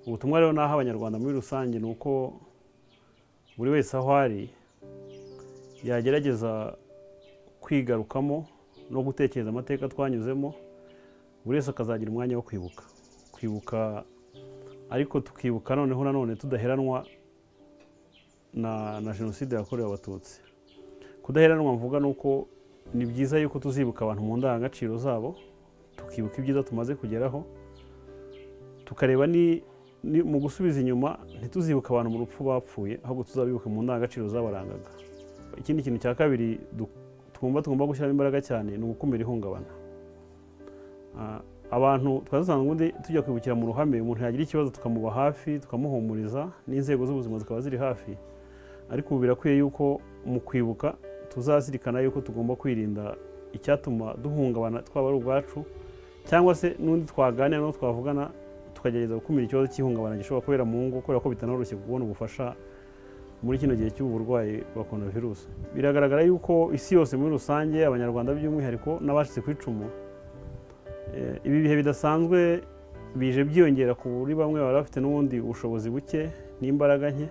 ubutumwa rero naha abanyarwanda muri rusange ni uko buri wese aho ari yagerageza kwigarukamo no gutekereza amateka twanyuzemo buri wese akazagira umwanya wo kwibuka kwibuka ariko tukibuka noneho nanone tudaheranwa na jenoside yakorewe abatutsi kudaheranwa mvuga ni uko ni byiza yuko tuzibuka abantu mu ndangagaciro zabo tukibuka ibyiza tumaze kugeraho tukareba mu gusubiza inyuma ntituzibuke abantu mu rupfu bapfuye ahubwo tuzabibuke mu ndangagaciro zabarangaga ikindi kintu cya kabiri twumva tugomba gushyiramo imbaraga cyane ni ugukumira ihungabana abantu twari dusanzwe ubundi tujya kwibukira mu ruhame umuntu yagira ikibazo tukamuba hafi tukamuhumuriza n'inzego z'ubuzima zikaba ziri hafi ariko ubu birakwiye yuko mu kwibuka tuzazirikana yuko tugomba kwirinda icyatuma duhungabana twaba ari ubwacu cyangwa se n'undi twaganira n'uwo twavugana tukagerageza gukumira ikibazo cy'ihungabana gishobora kubera mu ngo kubera ko bitanoroshye kubona ubufasha muri kino gihe cy'uburwayi bwa korona virusi biragaragara yuko isi yose muri rusange abanyarwanda by'umwihariko n'abashyize ku icumu ibi bihe bidasanzwe bije byiyongera ku buryo bamwe bari bafite n'ubundi ubushobozi buke n'imbaraga nke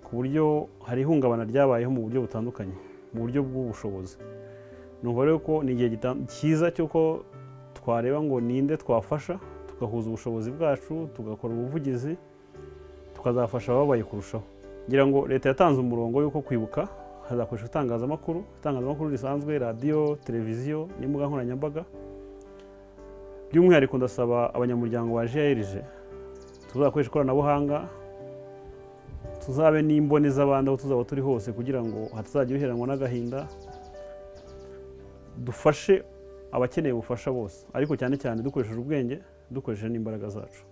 ku buryo hari ihungabana ryabayeho mu buryo butandukanye mu buryo bw'ubushobozi numva rero ko ni igihe cyiza cy'uko twareba ngo ninde twafasha tugahuza ubushobozi bwacu tugakora ubuvugizi tukazafasha ababaye kurushaho ngira ngo leta yatanze umurongo y'uko kwibuka hazakoreshwa itangazamakuru itangazamakuru risanzwe radiyo televiziyo n'imbuga nkoranyambaga by'umwihariko ndasaba abanyamuryango ba jiyerije tuzakoresha ikoranabuhanga tuzabe n'imboni z'abandi aho tuzaba turi hose kugira ngo hatazagira uheranwa n'agahinda dufashe abakeneye ubufasha bose ariko cyane cyane dukoresheje ubwenge dukoresheje n'imbaraga zacu